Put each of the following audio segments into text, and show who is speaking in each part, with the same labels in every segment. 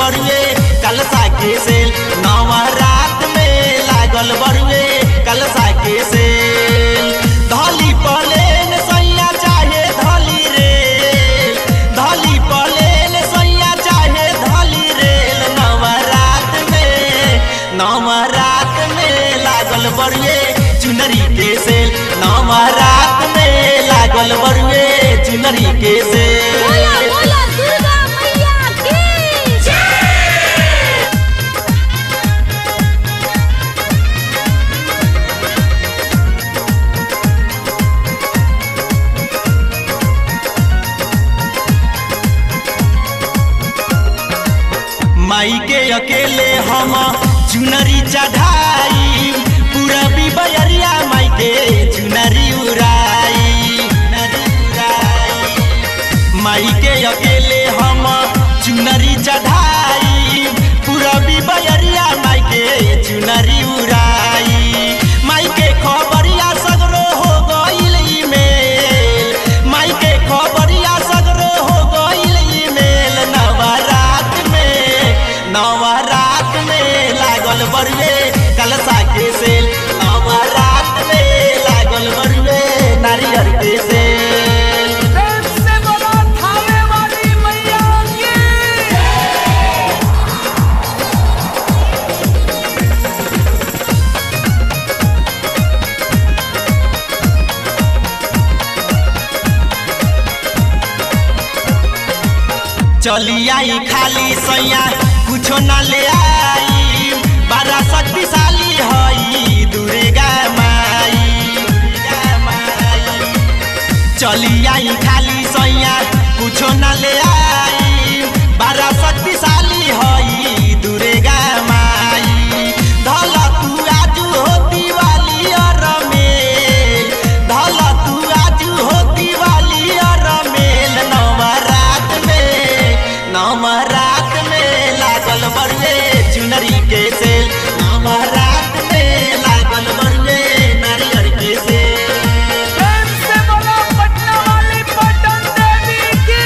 Speaker 1: बरुए कलसा के सेल नवरात में लागल बरुए कलसा के सेल धली पलेन सैया चाहे धली रेल धली पलेन सैया चाहे धली रेल नवरात में नवरात में लागल बरुए चुनरी के सेल नवरात में लागल बरुए चुनरी के सेल
Speaker 2: बोला बोला दुर्गा मैया की
Speaker 1: माई के अकेले हम चुनरी चढ़ाई पूरा बिबरिया माई के चुनरी उड़ाई चुनरी उड़ाई माई के अकेले हम चुनरी चढ़ाई पूरा बिबरिया माई के चुनरी उड़ाई माई के खबरिया सगरो हो गइल ईमेल माई के खबरिया सगरो हो गइल ईमेल नवरात में नवरात में लागल बरुए कलसा के सेल नवरात में लागल बरुए नारियर के सेल
Speaker 3: प्रेम से बोलो थावे वाली मैया की
Speaker 1: चली आई खाली सैया कुछो न ले आई बड़ा शक्तिशाली हई दुर्गा माई दुर्गा माई चली आई खाली सैया कुछो न ले आई बड़ा शक्तिशाली हई दुर्गा माई धल तू आजू हो दिवाली और मेल धल तू आजू हो दिवाली और मेल नवरात में नवरात में लागल बरुए चुनरी के सेल नवरात में लागल बरुए नारियर के सेल
Speaker 3: प्रेम से बोलो पटना वाली पटन देवी की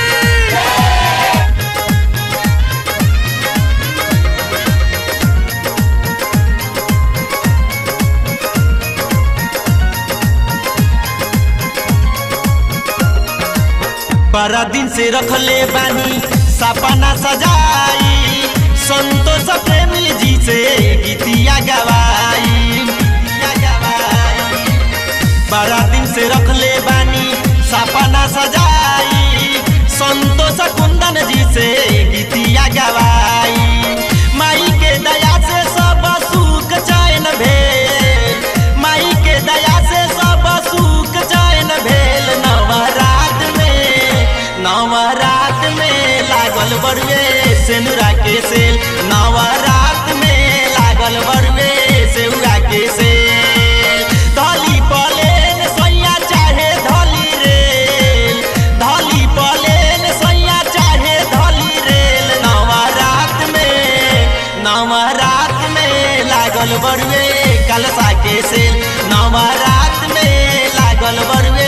Speaker 1: बारह दिन से रखले बानी सपना सजाई संतोष प्रेमी जी से गीतिया गवाई गीतिया गवाई बारह दिन से रखले बानी सपना सजाई संतोष कुंदन जी से गीतिया गवाई माई के दया से सब सुख चैन भेल माई के दया से सब सुख चैन भेल नवरात में नवरात में लागल बरुए सेनुरा के सेल नवरात में लागल बरुए सेउरा के सेल धली पलेन सैया चाहे धली रेल धली पलेन सैया चाहे धली रेल नवरात में नवरात में लागल बरुए कलसा के सेल नवरात में लागल बरुए